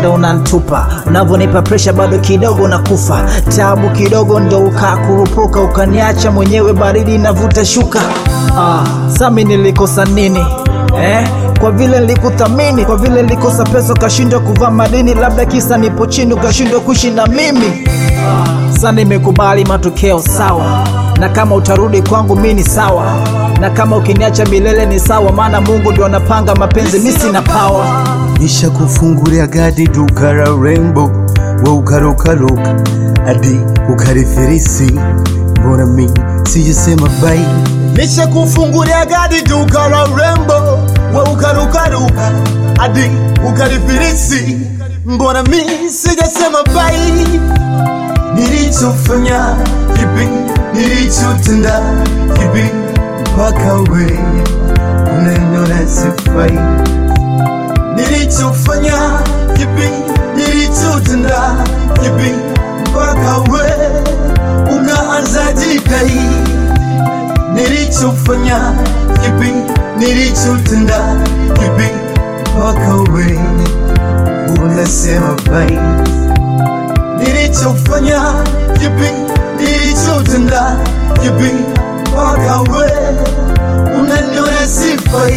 ndo unantupa, unavyonipa presha bado kidogo nakufa, tabu kidogo ndo ukakurupuka, ukaniacha mwenyewe baridi navuta shuka. Ah, sami nilikosa nini eh? Kwa vile nilikuthamini, kwa vile nilikosa pesa ukashindwa kuvaa madini, labda kisa nipo chini ukashindwa kuishi na mimi. Sasa nimekubali matokeo sawa, na kama utarudi kwangu mi ni sawa, na kama ukiniacha milele ni sawa, maana Mungu ndio anapanga mapenzi, mi sina power. Nisha kufungulia gadi duka la rembo, we ukarukaruka hadi ukarifirisi, mbona mi sijasema bai? Nisha kufungulia gadi duka la rembo, we ukarukaruka hadi ukarifirisi, mbona mi sijasema bai? Nilichofanya kipi? Nilichotenda kipi? mpaka we unaniona sifai nilichofanya kipi, nilichotenda kipi, mpaka we unaanza jidai. Nilichofanya kipi, nilichotenda kipi, mpaka we unasema bai. Nilichofanya kipi, nilichotenda kipi, mpaka we unaniona sifai.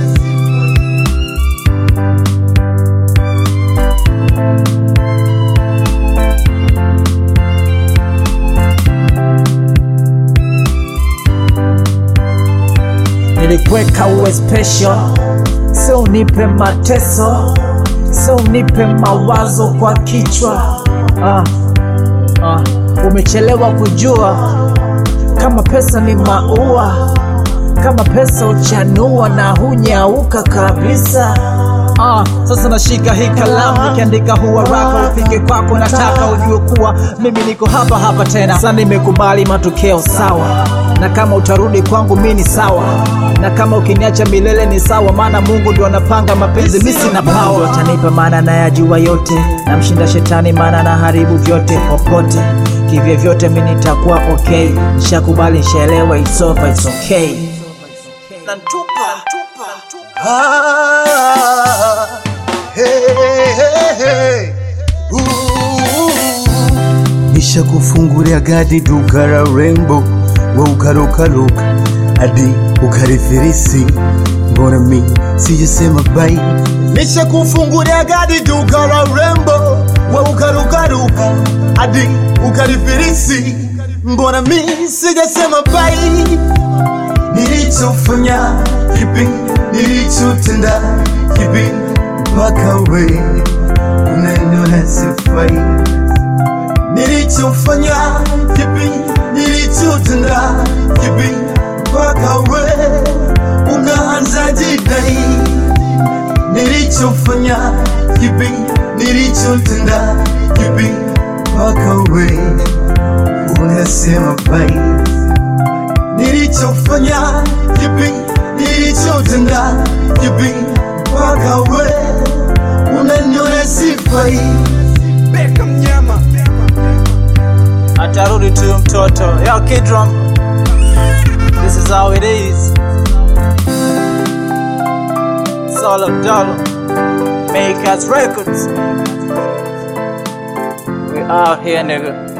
Nilikweka uwe special, sio unipe mateso, sio unipe mawazo kwa kichwa. Ah, ah, umechelewa kujua kama pesa ni maua, kama pesa uchanua na hunyauka kabisa. Ah, sasa nashika hii kalamu nikiandika huu waraka ufike kwako, nataka ujue kuwa mimi niko hapa hapa tena. Sasa nimekubali matokeo sawa, na kama utarudi kwangu mi ni sawa, na kama ukiniacha milele ni sawa, maana Mungu ndio anapanga mapenzi, mi sina power. Atanipa maana nayajua yote, namshinda shetani maana na haribu vyote popote kivyo vyote, mi nitakuwa okay. Nishakubali, nishaelewa, it's over, it's okay. Ah, hey, hey, hey. Ooh. Nisha kufungulia gadi duka la rembo, we ukarukaruka hadi ukarifirisi, mbona mi sijasema bai? Nisha kufungulia gadi duka la rembo, we ukarukaruka hadi ukarifirisi, mbona mi sijasema bai? Nilichofanya kipi, nilichotenda kipi, mpaka we unaniona sifai? Nilichofanya kipi, nilichotenda kipi, mpaka we unaanza jidai? Nilichofanya kipi, nilichotenda kipi, mpaka we unasema bai? Nilichofanya kipi, nilichotenda kipi, mpaka we unaniona sifai? atarudi tu mtoto yo kidrum this is how it is solo dolo make us records we out here nigga